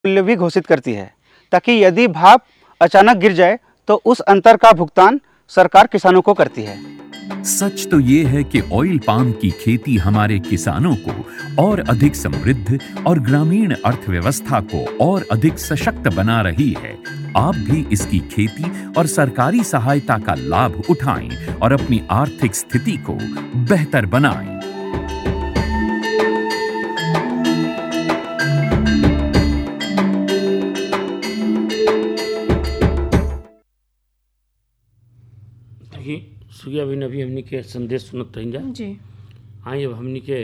मूल्य भी घोषित करती है ताकि यदि भाव अचानक गिर जाए तो उस अंतर का भुगतान सरकार किसानों को करती है सच तो ये है कि ऑयल पाम की खेती हमारे किसानों को और अधिक समृद्ध और ग्रामीण अर्थव्यवस्था को और अधिक सशक्त बना रही है आप भी इसकी खेती और सरकारी सहायता का लाभ उठाएं और अपनी आर्थिक स्थिति को बेहतर बनाएं देखिए सुगिया बहन अभी हमनी के संदेश सुनत रही जा जी आई अब हमनी के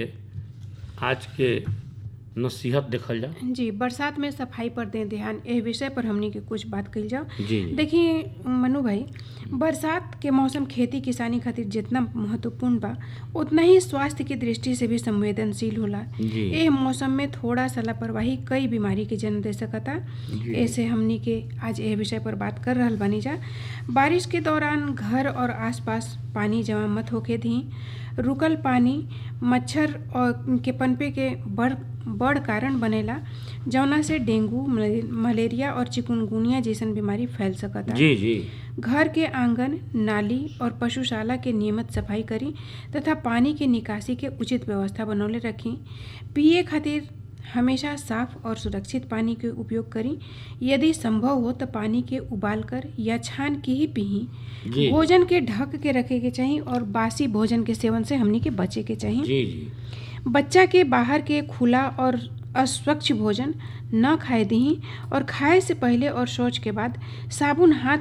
आज के नसीहत देखल जा जी बरसात में सफाई पर दें ध्यान एह विषय पर हमनी के कुछ बात कही जाओ जी जी देखिए मनु भाई बरसात के मौसम खेती किसानी खातिर जितना महत्वपूर्ण बा उतना ही स्वास्थ्य की दृष्टि से भी संवेदनशील होला जी एह मौसम में थोड़ा सा लापरवाही कई बीमारी के जन्म दे सकता जी। ऐसे हमनी के आज एह विषय पर बात कर रहल बानी जा बारिश के दौरान घर और आसपास पानी जमा मत होके दी रुकल पानी मच्छर और के पनपे के बड़ बड़ कारण बनेला जौना से डेंगू मले- मलेरिया और चिकुनगुनिया जैसन बीमारी फैल सकता जी जी घर के आंगन नाली और पशुशाला के नियमित सफाई करी तथा पानी के निकासी के उचित व्यवस्था बनौले रखी पिए खातिर हमेशा साफ और सुरक्षित पानी के उपयोग करी यदि संभव हो तो पानी के उबाल कर या छान के ही पी जी भोजन के ढक के रखे के चाहिए और बासी भोजन के सेवन से हमनी के बचे के चाहिए जी जी बच्चा के बाहर के खुला और अस्वच्छ भोजन न खाए दी और खाए से पहले और शौच के बाद साबुन हाथ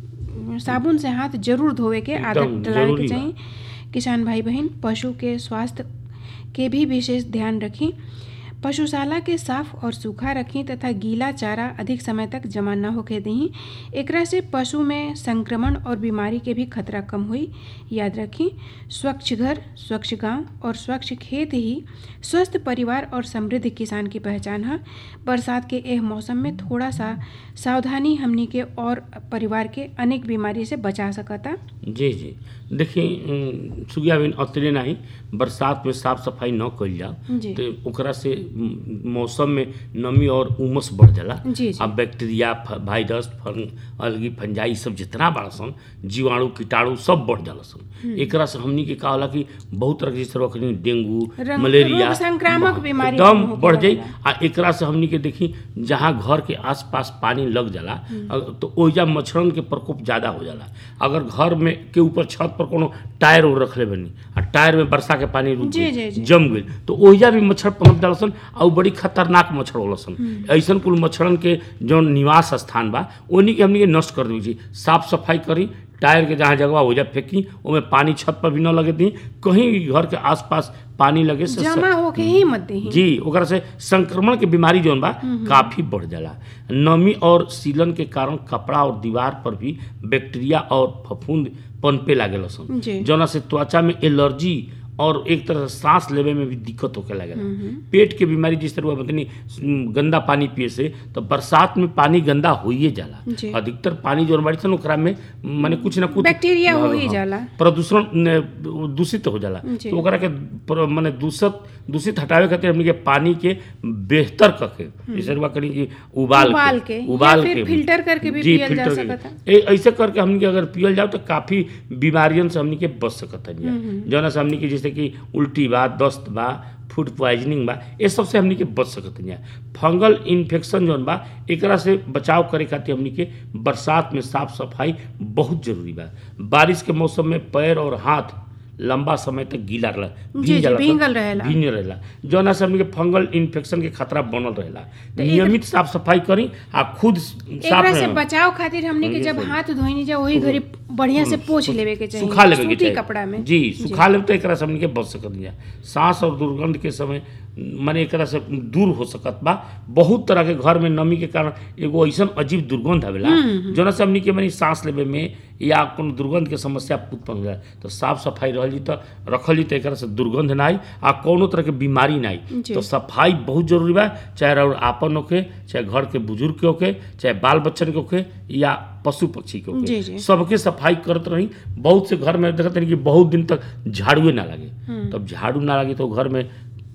साबुन से हाथ जरूर धोवे के आदत एकदम डलाए जरूरी के बा। चाहिए किसान भाई बहन पशु के स्वास्थ्य के भी विशेष ध्यान रखें पशुशाला के साफ और सूखा रखें तथा गीला चारा अधिक समय तक जमा न होके दी एकरा से पशु में संक्रमण और बीमारी के भी खतरा कम हुई याद रखें स्वच्छ घर स्वच्छ गांव और स्वच्छ खेत ही स्वस्थ परिवार और समृद्ध किसान की पहचान है बरसात के एह मौसम में थोड़ा सा सावधानी हमनी के और परिवार के अनेक बीमारी से बचा सकता जी जी देखिए अम, सुगिया बहन अतरे नहीं बरसात में साफ सफाई न कइल जाओ जी। तो ओकरा से अम, मौसम में नमी और उमस बढ़ जाला जी, जी। अब बैक्टीरिया फ- वायरस फंग अलगी फंजाई सब जितना बड़ा सन जीवाणु कीटाणु सब बढ़ जाला सन एकरा से हमनी के का होला कि बहुत तरह के जैसे रखनी डेंगू रंग- मलेरिया रोग संक्रामक बीमारी एकदम होके बढ़ जाई लगेला। आ एकरा से हमनी के देखी जहाँ घर के आसपास पानी लग जाला अ- तो ओइजा मच्छरन के प्रकोप ज्यादा हो जाला अगर घर में के ऊपर छत पर कोनो टायर उर रखले बनी आ टायर में वर्षा के पानी रुक जी, गइल, जी, जी। जम गइल तो ओइजा भी मच्छर पनप जाला सन आ उ बड़ी खतरनाक मच्छर होला सन ऐसन कुल मच्छरन के जो निवास स्थान बा ओनी के हमनी के नष्ट कर देवी छी साफ सफाई करी टायर के जहाँ जगह ओइजा फेंकी ओमे पानी छत पर भी न लगे दी कहीं भी घर के आसपास पानी लगे से जमा होके ही मत दी जी ओकरा से संक्रमण के बीमारी जौन बा काफी बढ़ जाला नमी और सीलन के कारण कपड़ा और दीवार पर भी बैक्टीरिया और फफूंद पनपे लागेला सन जी। जौना से त्वचा में एलर्जी और एक तरह से सांस लेवे में भी दिक्कत होके लगेला पेट के बीमारी जिस तरह बतनी गंदा पानी पिए से तो बरसात में पानी गंदा होइए जाला जी। अधिकतर पानी जौन बाड़ी सन ओकरा में माने कुछ ना कुछ बैक्टीरिया हो हाँ, ही हाँ, जाला। प्रदूषण न, दूषित हो जाला जी। तो ओकरा के प्र- माने दूषित दूषित हटावे खातिर हमनी के पानी के बेहतर करके जैसे रुआ करी कि उबाल उबाल के, या उबाल फिर के फिल्टर करके भी जी, पियल जा फिल्टर करके। सकता। ए- ऐसे करके हमनी के अगर पियल जाओ तो काफी बीमारियन से हमनी के बच सकत है जौना से हमनी के जैसे कि उल्टी बा दस्त बा फूड पॉइजनिंग बा ये सब से हमनी के बच सकत है फंगल इन्फेक्शन जौन बा एकरा से बचाव करे खातिर हमनी के बरसात में साफ सफाई बहुत जरूरी बा बारिश के मौसम में पैर और हाथ लंबा समय तक गीला रहला जी, जी, जाला सन, भींगल रहेला। भींग रहेला जौना से हमनी के फंगल इन्फेक्शन के खतरा बनल रहेला नियमित साफ सफाई करी आ खुद साफ एकरा से रहेला। बचाव खातिर हमने के जब हाथ धोइनी जा वही घड़ी बढ़िया से पोछ लेवे के चाहिए सुखा लेवे के सूती चाहिए कपड़ा में जी सुखा लेवे तो एकरा से हमनी के बच सकत है सांस और दुर्गंध के समय माने एकरा से दूर हो सकत बा बहुत तरह के घर में नमी के कारण एगो ऐसन अजीब दुर्गंध आवेला जोना से हमनी के माने सांस लेवे में या कोनो दुर्गंध के समस्या उत्पन्न हो जाए तो साफ सफाई रहल जी तो रखल जी तो एकरा से दुर्गंध ना आई आ कोनो तरह के बीमारी ना आई जी। तो सफाई बहुत जरूरी बा चाहे रउर आपन होके चाहे घर के बुजुर्ग के होके चाहे बाल बच्चन के होके या पशु पक्षी के जी, होके जी। सबके सफाई करत रही बहुत से घर में देखते हैं कि बहुत दिन तक झाड़ुए ना लगे तब झाड़ू ना लगे तो घर में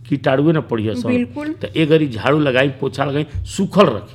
कीटाणुए न पड़िए सब बिल्कुल। तो ए घड़ी झाड़ू लगाई पोछा लगाई सूखल रखी